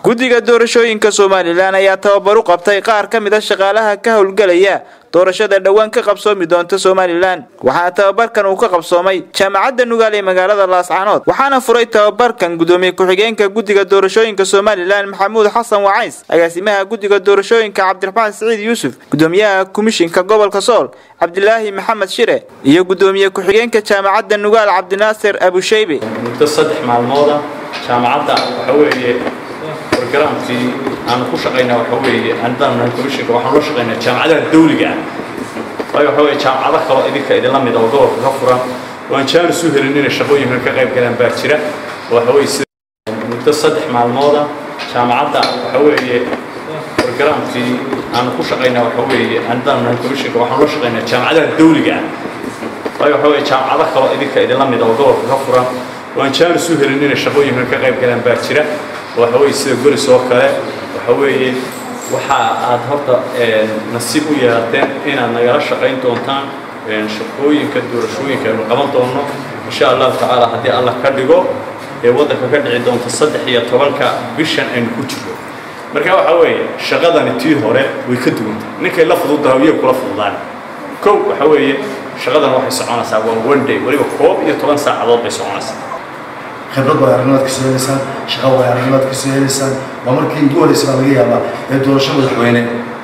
guddiga doorashooyinka somalilan ayaa tababar u qabtay qaar ka mid a shaqaalaha ka howlgelaya doorashada dhowaan ka qabsoomi doonta somalilan waxaana tababarkan uu ka qabsoomay jaamacadda nugaal ee magaalada laascaanood waxaana furay tababarkan gudoomiye ku-xigeenka guddiga doorashooyinka somalilan maxamuud xasan wacays agaasimaha guddiga doorashooyinka cabdiraxmaan siciid yuusuf gudoomiyaha komishinka gobolka sool cabdilaahi maxamed shire iyo gudoomiye ku-xigeenka jaamacadda nugaal cabdinaasir abusheybe muddo saddex maalmooda jaamacadda waxa weeye bargaraamkii aanu ku shaqaynaa waxa weeye haddaan nahay komishinka waxaan loo shaqaynaa jaamacadaha dawliga ah waayo waxa weeye jaamacado kaloo idinka idinla mid oo gobolka ka furan waan jaanis u helin inay shaqooyinkan ka qayb galaan baa jira waxa weeye sida muddo saddex maalmooda jaamacadda waxa weeye bargaraamkii aanu ku shaqaynaa waxa weeye haddaan nahay komishinka waxaan loo shaqaynaa jaamacadaha dawliga ah waayo waxa weeye jaamacado kaloo idinka idinla mid oo gobolka ka furan waan jaanis u helin inay shaqooyinkan ka qayb galaan baa jira waxa weeye sida golis oo kale waxa weeye waxa aad horta nasiib u yeelateen inaad nagala shaqayn doontaan shaqooyinka doorashooyinka aynu qaban doonno insha allahu tacaala haddii allah ka dhigo ee waddanka ka dhici doonta saddex iyo tobanka bishan aynu ku jirno marka waxa weeye shaqadani tii hore way ka duwantay ninkay la fududahay iyay kula fududaan kow waxa weeye shaqadan waxay soconaysaa waa one day weliba koob iyo toban saacadood bay soconaysaa khibrad way aragnimaad kasoo helaysaan shaqo way aragnimaad kasoo helaysaan waa markii ugu horeysa baa laga yaabaa ee doorasho madaxweyne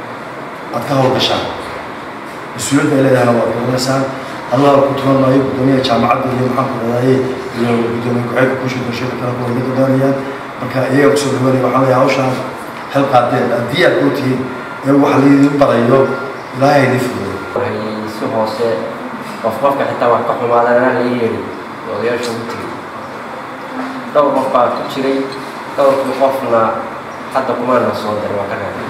aad ka howlgashaan mas-uuliyadda ay leedahana waad garanaysaan allah ku tuman maayo guddoomiyaha jaamacadda iyo maxaan ku dhadaaye iyo guddoomiye ku-xigeenka kusha doorashada kale kuwa iga doonayaan marka iyaga kusoo dhawaanaya waxaa leeyahay hawshaan hel qaadeen haddii aad koo tihiin ee wax laydin barayo ilaahay idin fududay waxay si hoose qof qofka xitaa wax ka xumaadana la yeedhi odayaasha ugu tegay dhowr qof baa ku jiray dhowrkii qofna hadda kumaana soo diray waa ka reebay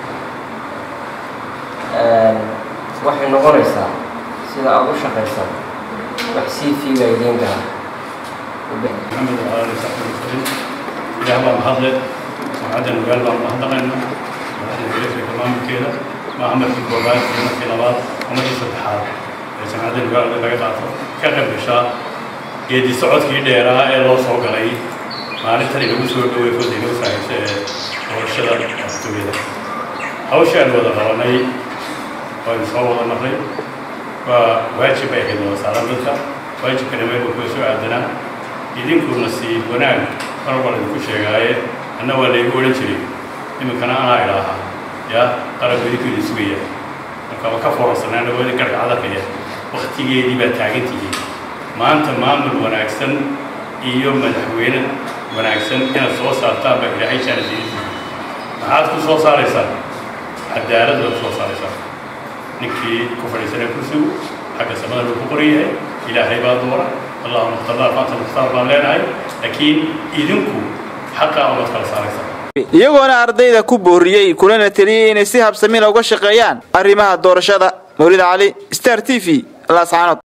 waxay noqonaysaa sida aada u shaqaysaan wax sii fiiga idiin gara محمد وعلى آله وصحبه وسلم إلى الله محمد وعدنا وقال الله محمدنا وعدنا بيت كمان كده ما عمل في كوبات وما في نبات وما في فتحات لكن عدنا وقال الله قاطع كقب بشاء geedi socodkii dheeraa ee loo soo galay maalintani lagu soo dhowey fodday lagu saahaysa ee doorashada afduwyada hawshaan wada qabanay waynu soo wada marray waa waajib ay ahayd wada saaran dadka waajibkana meel uu soo aadanaa idinku nasiib wanaag mar walba idinku sheegaaye anna waa laygu odhan jiray iminkana anaa idhaahaa yaa qalabku idinku idin sugaya marka waa ka foorarsanaa dhawaada gargacadakaya waktigeedii baa taagan tihiin maanta maamul wanaagsan iyo madaxweyne wanaagsan inaad soo saartaan baa ilaahay jaana diidin maxaad ku soo saaraysaan cadaalad baad soo saaraysaan ninkii ku fadhiisanee kursigu xagga samada luu ku qoran yahay ilaahay baa doora allahuma ikhtarlaa faanta mukhtaar baan leenahay laakiin idinku xaqaa umaad kala saaraysaan iyagoona ardayda ku booriyey kulana teliyey inay si habsamina uga shaqeeyaan arrimaha doorashada mawlid cali star t v laascaanood